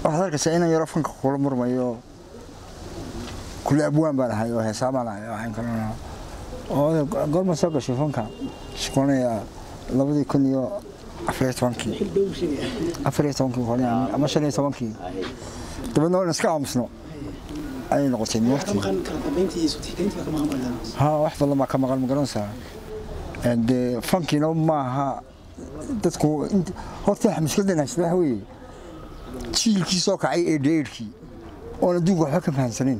waxaad arkaysaa inan yaro fanka kula murmayo kule abwaan baan ahay oo heesaa baan ahay waxaan kalena oo goorma soo gashay fanka shaqoonaya labadii kun iyo afar iyo tobankii afar iyo tobankii hore ama shan iyo tobankii dabeedna waan iska aamusno ayay noqotay waqti ha wax badan baa ka maqan ma garanaysaa dee fankiina maaha dadku horta waxa mushkiladan haysta waxa weeye jiilkii soo kacay ee dheerkii oon adduunka waxba ka fahamsanayn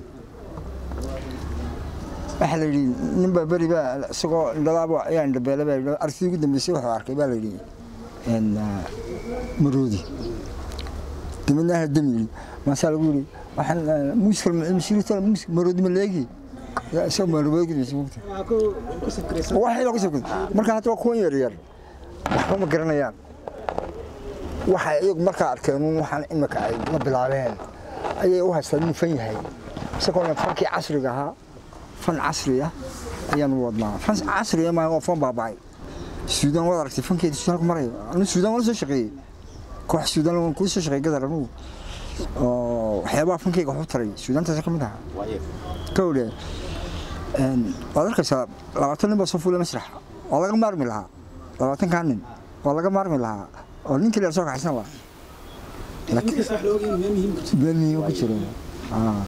waxaa la yidhi ninbaa beri baa isagoo indhadaaba ayaa indhabeele baa yidhi aragtidii ugu dambeysay wuxuu arkay baa la yidhi maroodi dabeedna ahla dami yidhi maasaa lagu yidhi waxaan muusikal mashiriita muusik maroodi ma leegi isagoo maroodi mugta waxay lagu sabkay marka hadda waa kuwan yar yar waxba ma garanayaan waxay iyagu markaa arkeen waxaan imika ay la bilaabeen ayay u haystaan inuu fan yahay isagoona fankii casriga ahaa fan casri ah ayaanu wadnaa fan casri ma waa fan baabacay suudaan waad aragtay fankeeda suudaanku marayo anu suudaan wala soo shaqeeyey koox suudaan waan kuu soo shaqeeyey gadar anugu oo waxyaabaha fankeyga waxu taray suudaantaas ka mid ahaa kawle waad arkaysaa labaatan nin baa soo fuulay masraxa waa laga maarmi lahaa labaatankaa nin waa laga maarmi lahaa oo ninkii leer soo kaxaysan lahaa meel muhiim ku jiro